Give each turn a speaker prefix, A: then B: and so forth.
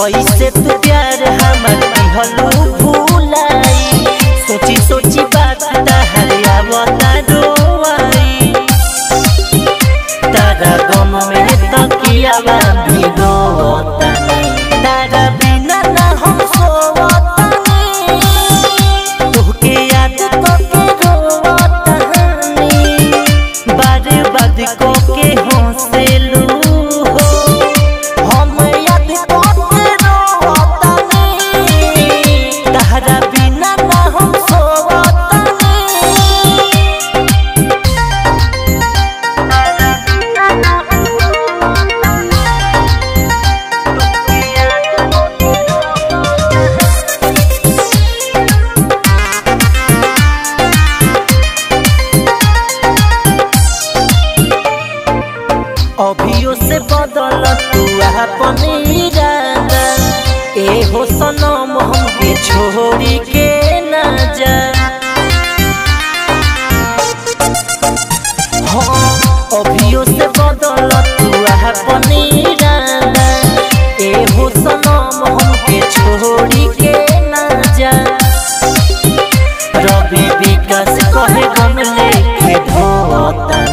A: कैसे तू प्यार हमर दिहलू भूलाई सोची सोची बात तहर आवता रोवाई तारा गम में तकिया भी रोतानी तारा बिना ना हम सोवतानी तोहके याद करके रोवतानी बार बाद को के हंसेलू हो हम याद करके रोवतानी तारा बिना ना हम सोवतानी अभियो से बदल तू अपन इरादा ए हो सनम हमके छोड़ी के ना जा हाँ अभियो से बदल तू अपन इरादा ए हो सनम हमके छोड़ी के ना जा रवि विकास कहे गम लेके धोता